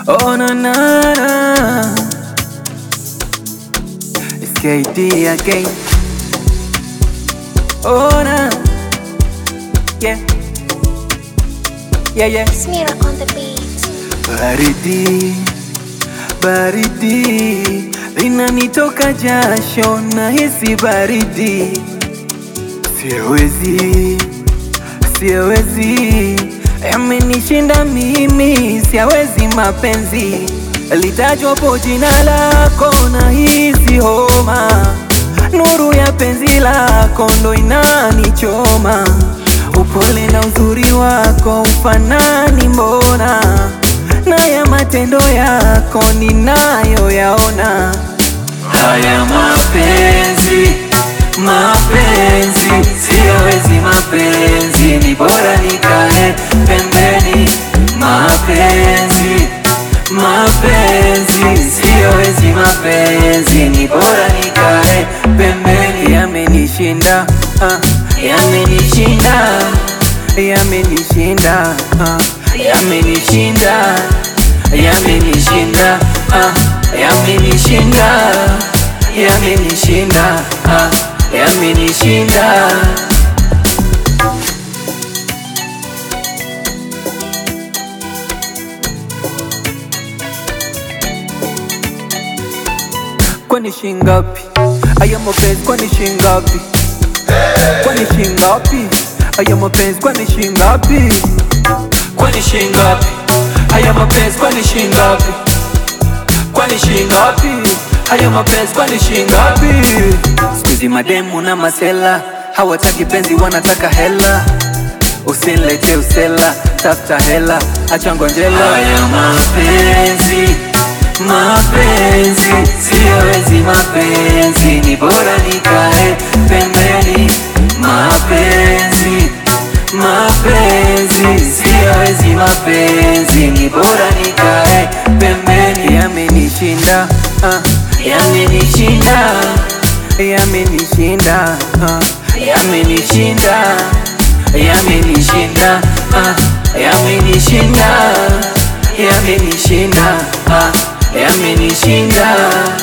Oh na na na It's KD again Oh na Yeah Yeah yeah Smear on the beat. Baridi, baridi linanitoka jasho, nahisi baridi, siwezi, siwezi, yamenishinda mimi, siawezi mapenzi, litajwapo jina lako, nahisi homa, nuru ya penzi lako ndo inanichoma, upole na uzuri wako ufanani mbona na ya matendo yako ninayoyaona. Haya mapenzi, mapenzi, siyawezi mapenzi, ni bora nikae pembeni. Mapenzi, mapenzi, siyawezi mapenzi, ni bora nikae pembeni. Yamenishinda, ah, yamenishinda, yamenishinda, ah, yamenishinda, yamenishinda, ah, yamenishinda, yamenishinda, ah, yamenishinda. Kwani shingapi? Aya mapenzi kwani shingapi? Kwani shingapi? Aya mapenzi kwani shingapi? Kwani shingapi? Aya mapenzi kwani shingapi? Kwani shingapi? Aya mapenzi kwani shingapi? Sikuizi mademu na masela hawataki penzi, wanataka hela. Usinilete usela, tafuta hela, acha ngonjela. Haya mapenzi, mapenzi, siyawezi mapenzi, ni bora nikae pembeni. Mapenzi, mapenzi, siyawezi mapenzi, ni bora nikae pembeni. Yamenishinda, ah, yamenishinda, yamenishinda, ah, yamenishinda, yamenishinda, ah, yamenishinda, yamenishinda, ah, yamenishinda.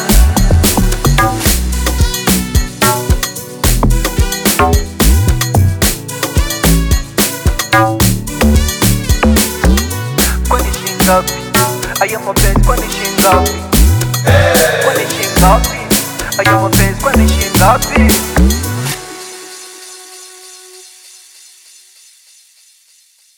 Kwani shingapi? Aya mapenzi kwani shingapi? Kwani shingapi? Aya mapenzi kwani shingapi?